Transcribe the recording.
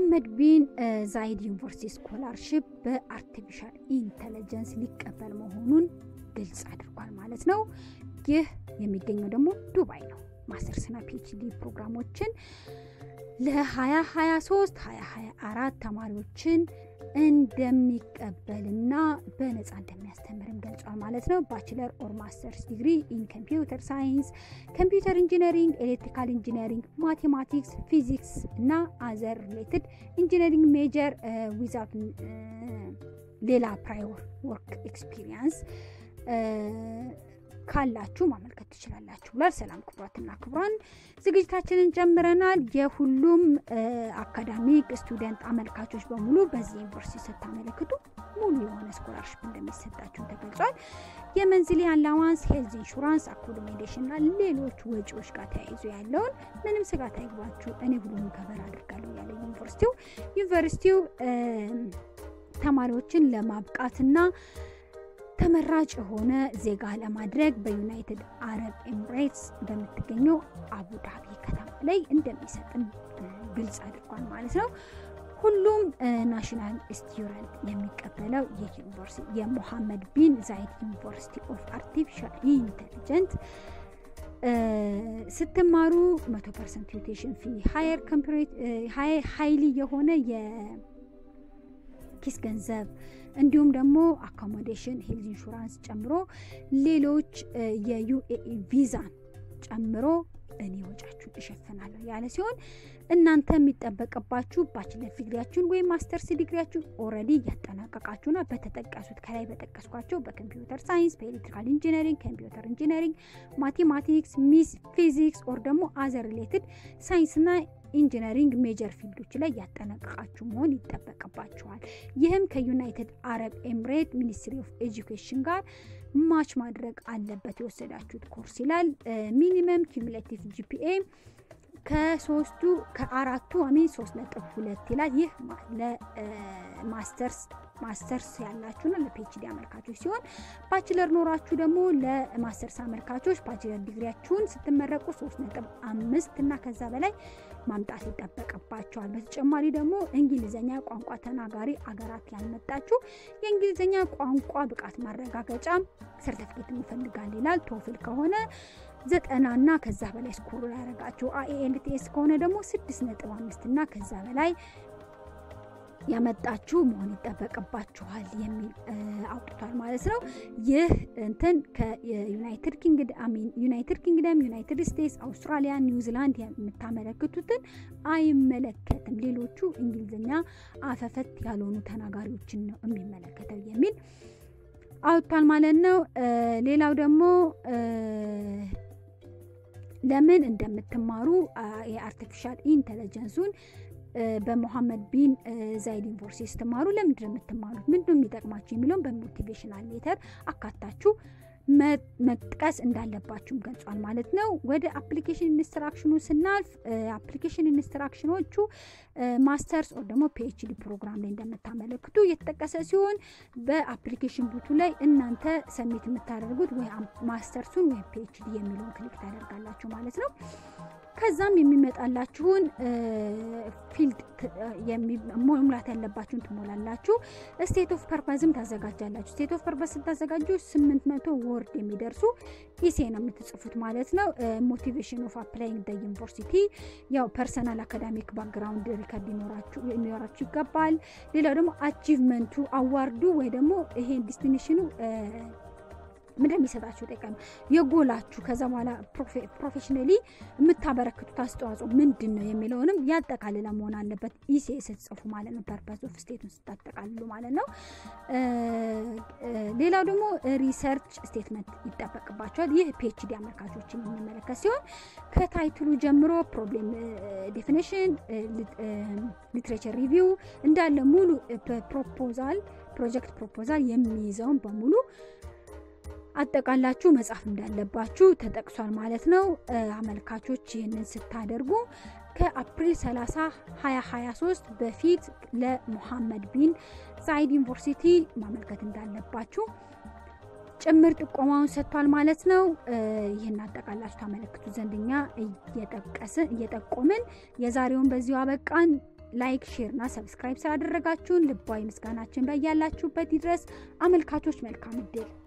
ሙሐመድ ቢን ዛይድ ዩኒቨርሲቲ ስኮላርሽፕ በአርቲፊሻል ኢንተለጀንስ ሊቀበል መሆኑን ግልጽ አድርጓል ማለት ነው። ይህ የሚገኘው ደግሞ ዱባይ ነው። ማስተርስና ፒኤችዲ ፕሮግራሞችን ለ2023 2024 ተማሪዎችን እንደሚቀበልና በነፃ እንደሚያስተምርም ገልጿል ማለት ነው። ባችለር ኦር ማስተርስ ዲግሪ ኢን ኮምፒውተር ሳይንስ፣ ኮምፒውተር ኢንጂነሪንግ፣ ኤሌክትሪካል ኢንጂነሪንግ፣ ማቴማቲክስ፣ ፊዚክስ እና አዘር ሪሌትድ ኢንጂነሪንግ ሜጀር ዊዛውት ሌላ ፕራዮር ወርክ ኤክስፒሪየንስ ካላችሁ ማመልከት ትችላላችሁ ብሏል። ሰላም ክቡራትና ክቡራን ዝግጅታችንን ጀምረናል። የሁሉም አካዳሚክ ስቱደንት አመልካቾች በሙሉ በዚህ ዩኒቨርሲቲ ስታመለክቱ ሙሉ የሆነ ስኮላርሽፕ እንደሚሰጣችሁ ተገልጿል። የመንዝሊ አላዋንስ፣ ሄልዝ ኢንሹራንስ፣ አኮሞዴሽን እና ሌሎች ወጪዎች ጋር ተያይዞ ያለውን ምንም ስጋት አይግባችሁ፣ እኔ ሁሉንም ከበር አድርጋለሁ ያለ ዩኒቨርሲቲው ዩኒቨርሲቲው ተማሪዎችን ለማብቃትና ተመራጭ የሆነ ዜጋ ለማድረግ በዩናይትድ አረብ ኤምሬትስ በምትገኘው አቡዳቢ ከተማ ላይ እንደሚሰጥም ግልጽ አድርጓል ማለት ነው። ሁሉም ናሽናል ስቱደንት የሚቀበለው የዩኒቨርሲቲ የሙሐመድ ቢን ዛይድ ዩኒቨርሲቲ ኦፍ አርቲፊሻል ኢንቴሊጀንት ስትማሩ መቶ ፐርሰንት ቱቴሽን ፊ ሀየር ሀይሊ የሆነ የኪስ ገንዘብ እንዲሁም ደግሞ አኮሞዴሽን ሄልዝ ኢንሹራንስ ጨምሮ ሌሎች የዩኤኢ ቪዛን ጨምሮ እኔ ወጫችሁን እሸፍናለሁ ያለ ሲሆን እናንተ የሚጠበቅባችሁ ባችለር ዲግሪያችሁን ወይም ማስተርስ ዲግሪያችሁን ኦልሬዲ እያጠናቀቃችሁና በተጠቀሱት ከላይ በጠቀስኳቸው በኮምፒውተር ሳይንስ፣ በኤሌክትሪካል ኢንጂነሪንግ፣ ኮምፒውተር ኢንጂነሪንግ፣ ማቴማቲክስ፣ ሚስ ፊዚክስ ኦር ደግሞ አዘር ሪሌትድ ሳይንስና ኢንጂነሪንግ ሜጀር ፊልዶች ላይ ያጠናቀቃችሁ መሆን ይጠበቅባችኋል። ይህም ከዩናይትድ አረብ ኤምሬት ሚኒስትሪ ኦፍ ኤጁኬሽን ጋር ማች ማድረግ አለበት የወሰዳችሁት ኮርስ ይላል። ሚኒመም ኪሙሌቲቭ ጂፒኤ ከሶስቱ ከአራቱ አሚን ሶስት ነጥብ ሁለት ይላል። ይህ ለማስተርስ ማስተርስ ያላችሁና ለፒኤችዲ አመልካቾች ሲሆን ባችለር ኖራችሁ ደግሞ ለማስተርስ አመልካቾች ባችለር ዲግሪያችሁን ስትመረቁ ሶስት ነጥብ አምስት እና ከዛ በላይ ማምጣት ይጠበቅባቸዋል። በተጨማሪ ደግሞ እንግሊዝኛ ቋንቋ ተናጋሪ አገራት ያልመጣችሁ የእንግሊዝኛ ቋንቋ ብቃት ማረጋገጫ ሰርተፊኬት እንፈልጋል ይላል። ቶፍል ከሆነ ዘጠና እና ከዛ በላይ ስኮር ያደረጋችሁ አይኤልቲኤስ ከሆነ ደግሞ ስድስት ነጥብ አምስት እና ከዛ በላይ ያመጣችሁ መሆን ይጠበቅባችኋል የሚል አውጥቷል ማለት ነው። ይህ እንትን ከዩናይትድ ኪንግደም ዩናይትድ ኪንግደም፣ ዩናይትድ ስቴትስ፣ አውስትራሊያ፣ ኒውዚላንድ የምታመለክቱትን አይመለከትም። ሌሎቹ እንግሊዝኛ አፈፈት ያልሆኑ ተናጋሪዎችን ነው የሚመለከተው የሚል አውጥቷል ማለት ነው። ሌላው ደግሞ ለምን እንደምትማሩ የአርቲፊሻል ኢንተለጀንሱን በሞሐመድ ቢን ዛይድ ዩኒቨርሲቲ ስትማሩ ለምንድን ነው የምትማሩት? ምንድን ነው የሚጠቅማችሁ የሚለውን በሞቲቬሽናል ሌተር አካታችሁ መጥቀስ እንዳለባችሁም ገልጿል ማለት ነው። ወደ አፕሊኬሽን ኢንስትራክሽኑ ስናልፍ አፕሊኬሽን ኢንስትራክሽኖቹ ማስተርስ ኦር ደግሞ ፒኤችዲ ፕሮግራም ላይ እንደምታመለክቱ እየተጠቀሰ ሲሆን በአፕሊኬሽን ቡቱ ላይ እናንተ ሰሚት የምታደርጉት ወይ ማስተርሱን ወይም ፒኤችዲ የሚለውን ክሊክ ታደርጋላችሁ ማለት ነው። ከዛም የሚመጣላችሁን ፊልድ መሙላት ያለባችሁን ትሞላላችሁ። ስቴት ኦፍ ፐርፐዝም ታዘጋጃላችሁ። ስቴት ኦፍ ፐርፐዝ ስታዘጋጁ ስምንት መቶ ወርድ የሚደርሱ ኢሴ ነው የምትጽፉት ማለት ነው። ሞቲቬሽን ኦፍ አፕላይንግ ደ ዩኒቨርሲቲ ያው ፐርሰናል አካዳሚክ ባክግራውንድ ሪከርድ ሊኖራችሁ ይገባል። ሌላው ደግሞ አቺቭመንቱ አዋርዱ ወይ ደግሞ ይሄ ዲስቲኔሽኑ ምንድን የሚሰጣችሁ ጠቀም የጎላችሁ ከዛ በኋላ ፕሮፌሽናሊ የምታበረክቱት አስተዋጽኦ ምንድን ነው የሚለውንም ያጠቃልለ መሆን አለበት። ኢሴ ስትጽፉ ማለት ነው። ፐርፐዝ ኦፍ ስቴቱን ስታጠቃልሉ ማለት ነው። ሌላው ደግሞ ሪሰርች ስቴትመንት ይጠበቅባቸዋል። ይህ ፒኤችዲ አመልካቾችን የሚመለከት ሲሆን ከታይትሉ ጀምሮ ፕሮብሌም ዴፊኒሽን፣ ሊትሬቸር ሪቪው እንዳለ ሙሉ ፕሮፖዛል ፕሮጀክት ፕሮፖዛል የሚይዘውን በሙሉ አጠቃላችሁ መጻፍ እንዳለባችሁ ተጠቅሷል ማለት ነው። አመልካቾች ይህንን ስታደርጉ ከአፕሪል 30 2023 በፊት ለሙሐመድ ቢን ዛይድ ዩኒቨርሲቲ ማመልከት እንዳለባችሁ ጭምር ጥቆማውን ሰጥቷል ማለት ነው። ይህን አጠቃላችሁ ታመለክቱ ዘንድኛ እየጠቀስን እየጠቆምን የዛሬውን በዚሁ አበቃን። ላይክ፣ ሼር እና ሰብስክራይብ ስላደረጋችሁን ልባዊ ምስጋናችን በያላችሁበት ይድረስ። አመልካቾች መልካም እድል